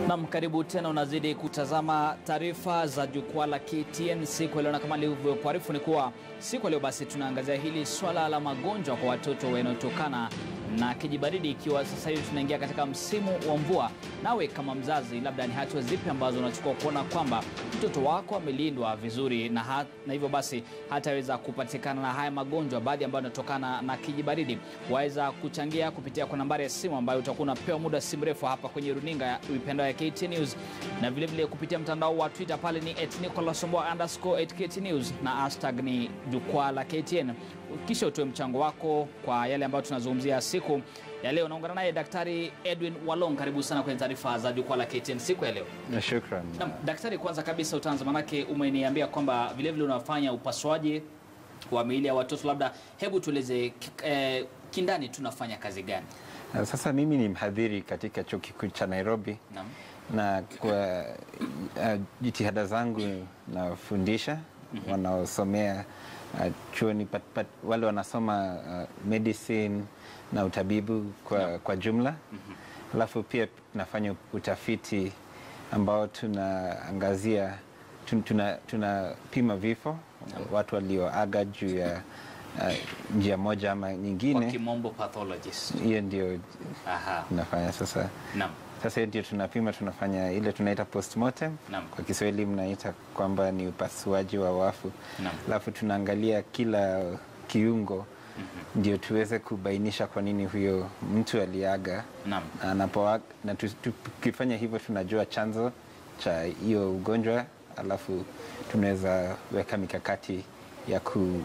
Nam, karibu tena. Unazidi kutazama taarifa za jukwaa la KTN siku ya leo, na kama nilivyokuarifu ni kuwa siku ya leo basi tunaangazia hili swala la magonjwa kwa watoto yanayotokana na kijibaridi, ikiwa sasa hivi tunaingia katika msimu wa mvua. Nawe kama mzazi, labda ni hatua zipi ambazo unachukua kuona kwamba mtoto wako amelindwa vizuri na, ha na hivyo basi hataweza kupatikana na haya magonjwa baadhi ambayo yanatokana na kijibaridi? Waweza kuchangia kupitia kwa nambari ya simu ambayo utakuwa unapewa muda si mrefu hapa kwenye runinga ya mitandao ya KTN News, na vilevile vile kupitia mtandao wa Twitter pale ni @nicolasomboa underscore @KTN News na hashtag ni jukwaa la KTN. Kisha utoe mchango wako kwa yale ambayo tunazungumzia siku ya leo. Naungana naye Daktari Edwin Walong, karibu sana kwenye taarifa za jukwaa la KTN siku ya leo. Shukran. Na, daktari, kwanza kabisa utaanza, manake umeniambia kwamba vilevile unafanya upasuaji wa miili ya watoto, labda hebu tueleze eh, kindani tunafanya kazi gani? Sasa mimi ni mhadhiri katika chuo kikuu cha Nairobi Naam. na kwa uh, jitihada zangu nafundisha wanaosomea uh, chuoni pat, pat, wale wanasoma uh, medicine na utabibu kwa, kwa jumla alafu pia tunafanya utafiti ambao tunaangazia tun- tuna, tunapima vifo watu walioaga juu ya uh, njia moja ama Kwa nyingine. kimombo pathologist. Hiyo ndio Aha. tunafanya sasa. Naam. Sasa hiyo ndio tunapima, tunafanya ile tunaita postmortem. Naam. Kwa Kiswahili mnaita kwamba ni upasuaji wa wafu, Naam. alafu tunaangalia kila kiungo ndio tuweze kubainisha kwa nini huyo mtu aliaga Naam. na anapoaga, na tu- tukifanya hivyo tunajua chanzo cha hiyo ugonjwa, alafu tunaweza weka mikakati ya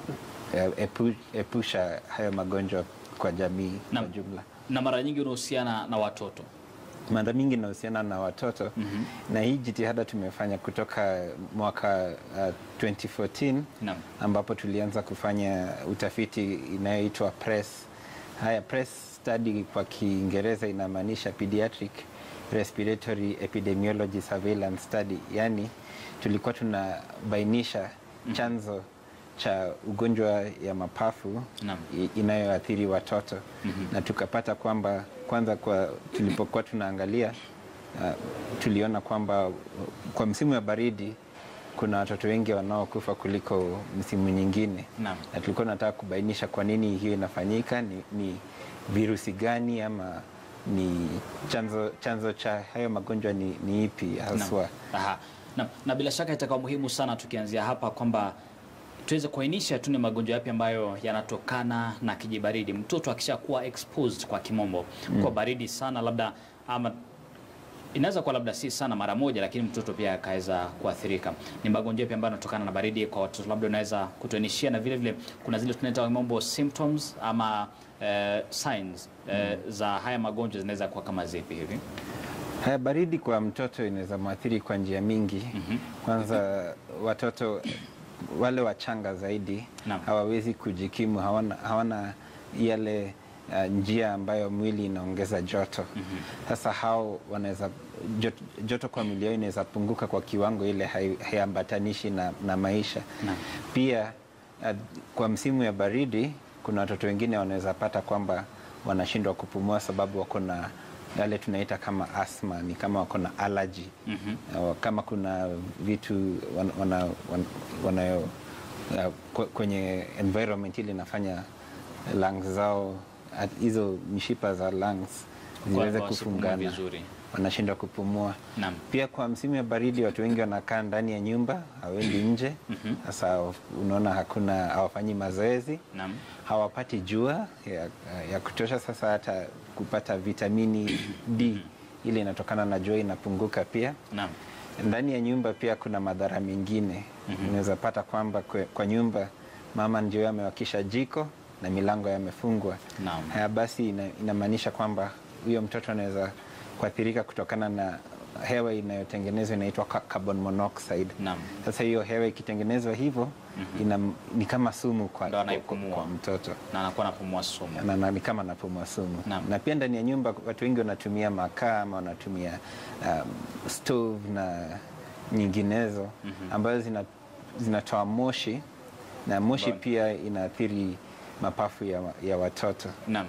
kuepusha hayo magonjwa kwa jamii Naam. kwa jumla. Na mara nyingi unahusiana na watoto. mara mingi inahusiana na watoto na hii jitihada tumefanya kutoka mwaka uh, 2014 Naam. ambapo tulianza kufanya utafiti inayoitwa PRESS. Haya, PRESS study kwa Kiingereza inamaanisha Pediatric Respiratory Epidemiology Surveillance Study, yaani tulikuwa tunabainisha chanzo cha ugonjwa ya mapafu Naam. i- inayoathiri watoto na tukapata kwamba kwanza kwa tulipokuwa tunaangalia uh, tuliona kwamba uh, kwa msimu wa baridi kuna watoto wengi wanaokufa kuliko msimu nyingine Naam. na tulikuwa tunataka kubainisha kwa nini hiyo inafanyika ni, ni virusi gani ama ni chanzo, chanzo cha hayo magonjwa ni, ni ipi haswa Aha. Na, na bila shaka itakuwa muhimu sana tukianzia hapa kwamba tuweze kuainisha tu ni magonjwa yapi ambayo yanatokana na kijibaridi. Mtoto akishakuwa exposed kwa kimombo kwa baridi sana, labda ama inaweza kuwa labda si sana mara moja, lakini mtoto pia akaweza kuathirika. Ni magonjwa yapi ambayo yanatokana na baridi kwa watoto, labda unaweza kutuainishia, na vile vile kuna zile tunaita kwa kimombo symptoms ama eh, signs eh, za haya magonjwa zinaweza kuwa kama zipi hivi? Haya, baridi kwa mtoto inaweza mwathiri kwa njia mingi. Kwanza watoto wale wachanga zaidi Naam. hawawezi kujikimu, hawana, hawana yale uh, njia ambayo mwili inaongeza joto. Sasa hao wanaweza joto, joto kwa mwili yao inaweza punguka kwa kiwango ile hai- haiambatanishi na, na maisha Naam. pia uh, kwa msimu ya baridi kuna watoto wengine wanaweza pata kwamba wanashindwa kupumua sababu wako na yale tunaita kama asma, ni kama wako na allergy uh, kama kuna vitu wan- wana, wan- wana, uh, kwe- kwenye environment ile inafanya lungs zao at- hizo mishipa za lungs ziweze Kwa- wasipumue kufungana vizuri. wanashindwa kupumua. Naam. Pia kwa msimu ya baridi watu wengi wanakaa ndani ya nyumba, hawendi nje. Sasa unaona hakuna, hawafanyi mazoezi, Naam. hawapati jua ya, ya kutosha. Sasa hata kupata vitamini D ile inatokana na jua inapunguka pia. Naam. Ndani ya nyumba pia kuna madhara mengine. Unaweza pata kwamba kwe, kwa nyumba mama ndio amewakisha jiko na milango yamefungwa. Naam. Haya basi ina, inamaanisha kwamba huyo mtoto anaweza kuathirika kutokana na hewa inayotengenezwa inaitwa ca- carbon monoxide. Naam. Sasa hiyo hewa ikitengenezwa hivyo ina, ni kama sumu kwa, Ndo kwa, anaipumua. kwa mtoto na anakuwa anapumua sumu. na, na, ni kama napumua sumu Naam. na pia ndani ya nyumba watu wengi wanatumia makaa ama wanatumia um, stove na nyinginezo ambazo zina, zinatoa moshi na moshi Mbona? pia inaathiri mapafu ya, ya watoto Naam.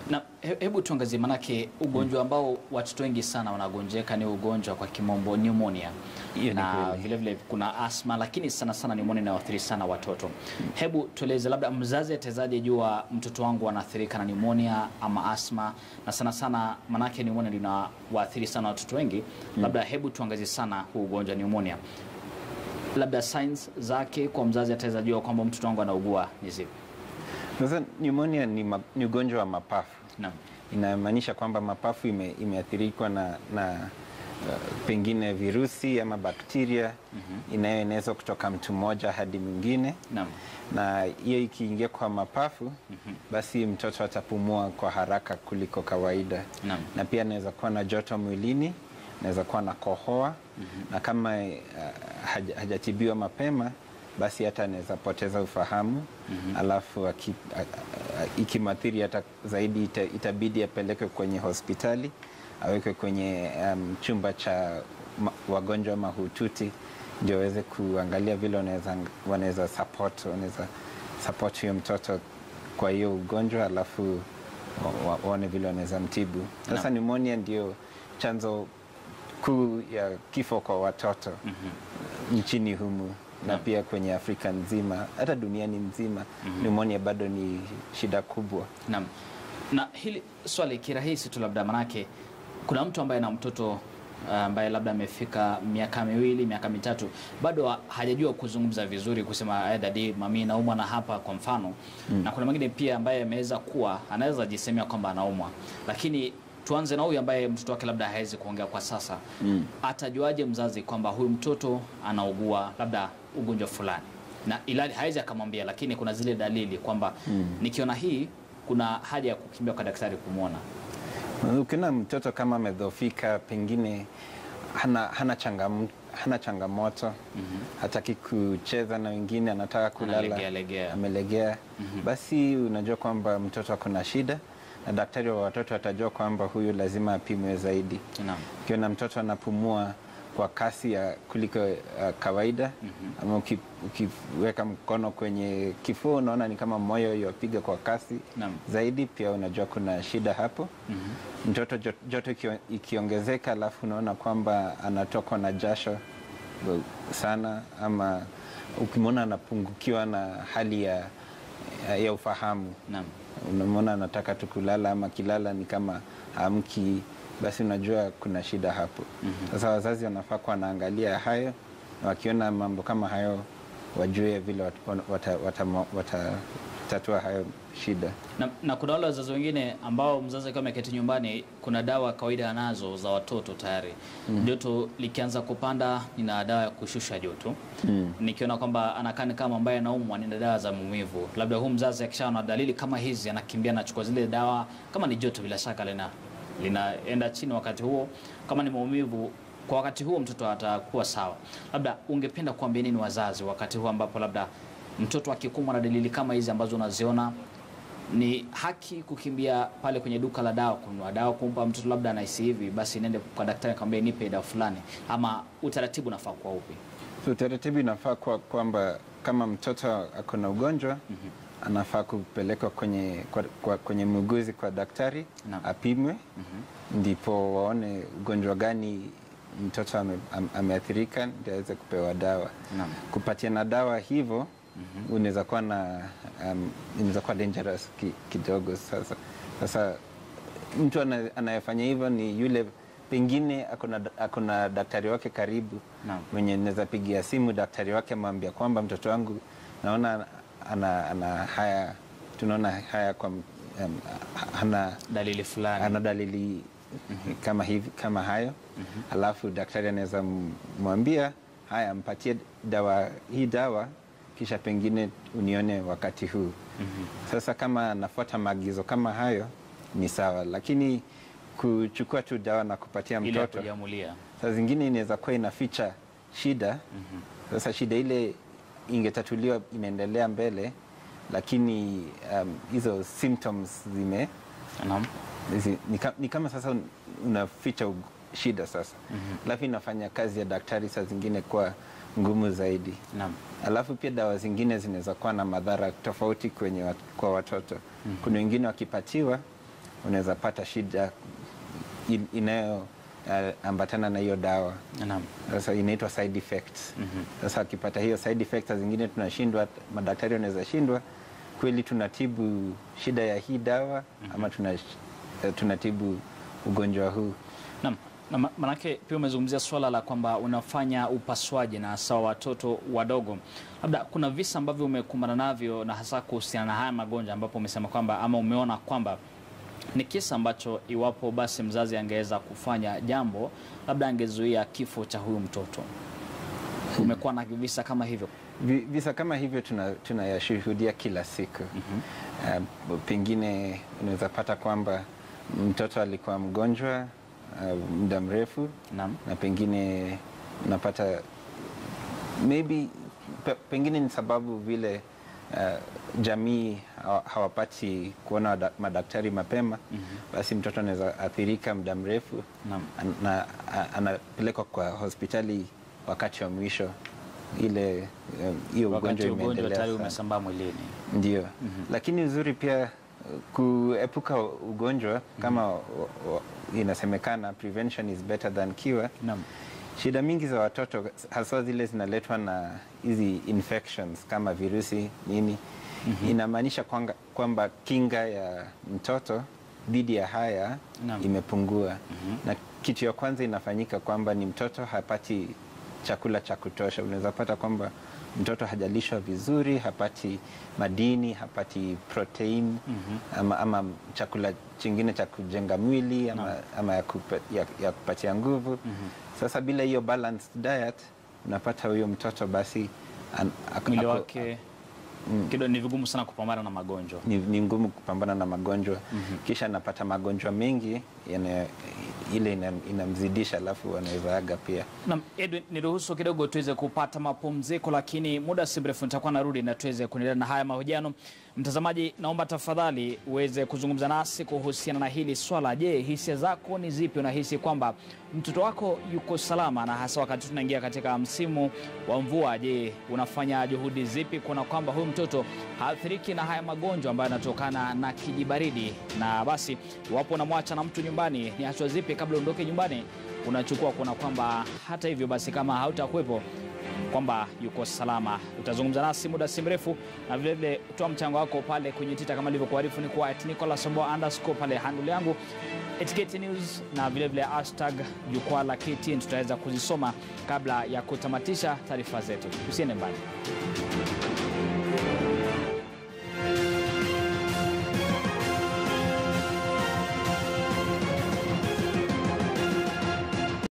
Na he- hebu tuangazie, manake ugonjwa ambao watoto wengi sana wanagonjeka ni ugonjwa kwa kimombo pneumonia, Hiyo ni na kweli. vile vile kuna asma, lakini sana sana pneumonia inayoathiri sana watoto. Hebu tueleze, labda mzazi atawezaje jua mtoto wangu anaathirika na pneumonia ama asma, na sana sana manake pneumonia ndio inawaathiri sana watoto wengi. Labda hebu tuangazie sana huu ugonjwa pneumonia, labda signs zake kwa mzazi ataweza jua kwamba mtoto wangu anaugua ni zipi? Sasa pneumonia ni, ma, ni ugonjwa wa mapafu. Naam. Inamaanisha kwamba mapafu ime, imeathirikwa na, na uh, pengine virusi ama bakteria inayoenezwa kutoka mtu mmoja hadi mwingine, Naam. na hiyo ikiingia kwa mapafu basi mtoto atapumua kwa haraka kuliko kawaida Naam. na pia anaweza kuwa na joto mwilini, anaweza kuwa na kohoa na kama uh, haja- hajatibiwa mapema basi hata anaweza poteza ufahamu alafu aki- a- a- ikimathiri hata zaidi ita, itabidi apelekwe kwenye hospitali awekwe kwenye um, chumba cha ma, wagonjwa mahututi ndio waweze kuangalia vile wanaweza wanaweza support wanaweza support huyo mtoto kwa hiyo ugonjwa alafu wa- wa- waone vile wanaweza mtibu. Sasa Naam. pneumonia ndio chanzo kuu ya kifo kwa watoto nchini humu na Naam. pia kwenye Afrika nzima, hata duniani nzima pneumonia bado ni shida kubwa. Naam. Na hili swali kirahisi tu labda manake kuna mtu ambaye na mtoto uh, ambaye labda amefika miaka miwili miaka mitatu bado ha- hajajua kuzungumza vizuri kusema aidha di mami naumwa na hapa kwa mfano na kuna mwingine pia ambaye ameweza kuwa anaweza jisemea kwamba anaumwa lakini tuanze na huyu ambaye mtoto wake labda hawezi kuongea kwa sasa atajuaje mzazi kwamba huyu mtoto anaugua labda ugonjwa fulani na ilali hawezi akamwambia lakini kuna zile dalili kwamba nikiona hii kuna haja ya kukimbia kwa daktari kumwona Ukiona mtoto kama amedhofika, pengine hana, hana, changam, hana changamoto hataki kucheza na wengine, anataka kulala, Analegea, legea. amelegea, basi unajua kwamba mtoto ako na shida, na daktari wa watoto atajua kwamba huyu lazima apimwe zaidi. Naam. Ukiona mtoto anapumua kwa kasi ya kuliko uh, kawaida ama uki- ukiweka mkono kwenye kifua unaona ni kama moyo yapiga kwa kasi Naam. zaidi, pia unajua kuna shida hapo. Mtoto jo- joto ikio- ikiongezeka, alafu unaona kwamba anatokwa na jasho uh, sana, ama ukimwona anapungukiwa na hali ya, ya ufahamu Naam. unamwona anataka tu kulala ama kilala ni kama hamki, basi unajua kuna shida hapo. Sasa wazazi wanafaa kuwa wanaangalia hayo, na wakiona mambo kama hayo wajue vile wat- wata- wata- watatatua hayo shida. Na, na kuna wale wazazi wengine ambao mzazi akiwa ameketi nyumbani, kuna dawa kawaida anazo za watoto tayari. Joto likianza kupanda, nina dawa ya kushusha joto. Nikiona kwamba anakaa ni kama ambaye anaumwa, nina dawa za maumivu. Labda huu mzazi akishaona dalili kama hizi, anakimbia anachukua zile dawa. Kama ni joto, bila shaka lina linaenda chini wakati huo. Kama ni maumivu, kwa wakati huo mtoto atakuwa sawa. Labda ungependa kuambia nini wazazi wakati huo ambapo labda mtoto akikumbwa na dalili kama hizi ambazo unaziona ni haki kukimbia pale kwenye duka la dawa kununua dawa kumpa mtoto labda anahisi hivi basi nende kwa daktari akamwambia nipe dawa fulani ama utaratibu unafaa kuwa upi So utaratibu inafaa kuwa kwamba kama mtoto ako na ugonjwa anafaa kupelekwa kwenye, kwa, kwa, kwenye muuguzi kwa daktari Naam. apimwe ndipo waone ugonjwa gani mtoto ame, am, ameathirika ndio aweze kupewa dawa. Naam. Kupatiana dawa hivyo unaweza kuwa na um, inaweza kuwa dangerous ki, kidogo. Sasa sasa mtu ana- anayefanya hivyo ni yule pengine akona, akona daktari wake karibu Naam. mwenye naweza pigia simu daktari wake amwambia kwamba mtoto wangu naona ana, ana haya tunaona haya kwa um, hana, dalili fulani ana dalili kama hivi kama hayo alafu daktari anaweza m- mwambia haya mpatie dawa hii dawa kisha pengine unione wakati huu sasa kama anafuata maagizo kama hayo ni sawa lakini kuchukua tu dawa na kupatia ili ya mtoto kujiamulia saa zingine inaweza kuwa inaficha shida sasa shida ile ingetatuliwa inaendelea mbele lakini um, hizo symptoms zime Naam. zi, ni, ka, ni kama sasa un- unaficha ug- shida sasa alafu inafanya kazi ya daktari saa zingine kuwa ngumu zaidi Naam. alafu pia dawa zingine zinaweza kuwa na madhara tofauti kwenye wat, kwa watoto kuna wengine wakipatiwa unaweza pata shida in- inayo uh, ambatana na hiyo dawa Naam. sasa inaitwa side effects. Sasa akipata hiyo side effects, saa zingine tunashindwa, madaktari wanaweza shindwa kweli tunatibu shida ya hii dawa ama tuna, eh, tunatibu ugonjwa huu. Naam. Na ma- manake pia umezungumzia swala la kwamba unafanya upasuaji na hasa watoto wadogo. Labda kuna visa ambavyo umekumbana navyo na hasa kuhusiana na haya magonjwa ambapo umesema kwamba ama umeona kwamba ni kisa ambacho iwapo basi mzazi angeweza kufanya jambo labda angezuia kifo cha huyu mtoto. Umekuwa na visa kama hivyo? Vi- Visa kama hivyo tuna- tunayashuhudia kila siku. Uh, pengine unaweza pata kwamba mtoto alikuwa mgonjwa uh, muda mrefu Naam. na pengine unapata maybe pe, pengine ni sababu vile uh, jamii hawa- hawapati kuona wada- madaktari mapema basi mtoto anaweza athirika muda mrefu Naam. an- na a- anapelekwa kwa hospitali wakati wa mwisho ile um, hiyo Wakati ugonjwa ugonjwa imeendelea tayari sana. umesambaa mwilini. Ndio, lakini uzuri pia uh, kuepuka ugonjwa kama wa- wa- inasemekana prevention is better than cure. Naam. Shida mingi za watoto haswa zile zinaletwa na hizi infections kama virusi nini, inamaanisha kwanga- kwamba kinga ya mtoto dhidi ya haya Naam. imepungua, na kitu ya kwanza inafanyika kwamba ni mtoto hapati chakula cha kutosha. Unaweza pata kwamba mtoto hajalishwa vizuri, hapati madini, hapati protein ama, ama chakula chingine cha kujenga mwili ama, Naam. ama ya, kupa, ya, ya kupatia nguvu. Sasa bila hiyo balanced diet unapata huyo mtoto basi an, ak- Mwili ako- wake kidogo ni vigumu sana kupambana na magonjwa. ni, ni ngumu kupambana na magonjwa kisha anapata magonjwa mengi yana, ile ina- inamzidisha alafu anaweza aga pia. Na Edwin, niruhusu kidogo tuweze kupata mapumziko, lakini muda si mrefu nitakuwa narudi na tuweze kuendelea na haya mahojiano. Mtazamaji, naomba tafadhali uweze kuzungumza nasi kuhusiana na hili swala. Je, hisia zako ni zipi? Unahisi kwamba mtoto wako yuko salama, na hasa wakati tunaingia katika msimu wa mvua? Je, unafanya juhudi zipi kuona kwamba huyu mtoto haathiriki na haya magonjwa ambayo yanatokana na kijibaridi? Na basi iwapo unamwacha na mtu nyumbani, ni hatua zipi kabla uondoke nyumbani unachukua kuona kwamba hata hivyo basi kama hautakuwepo kwamba yuko salama. Utazungumza nasi muda si mrefu, na vilevile toa mchango wako pale kwenye Twitter kama ilivyokuarifu ni kwa Nicolas Oboa underscore pale handle yangu Etiketi News na vilevile hashtag jukwaa la KTN tutaweza kuzisoma kabla ya kutamatisha taarifa zetu. Usiende mbali.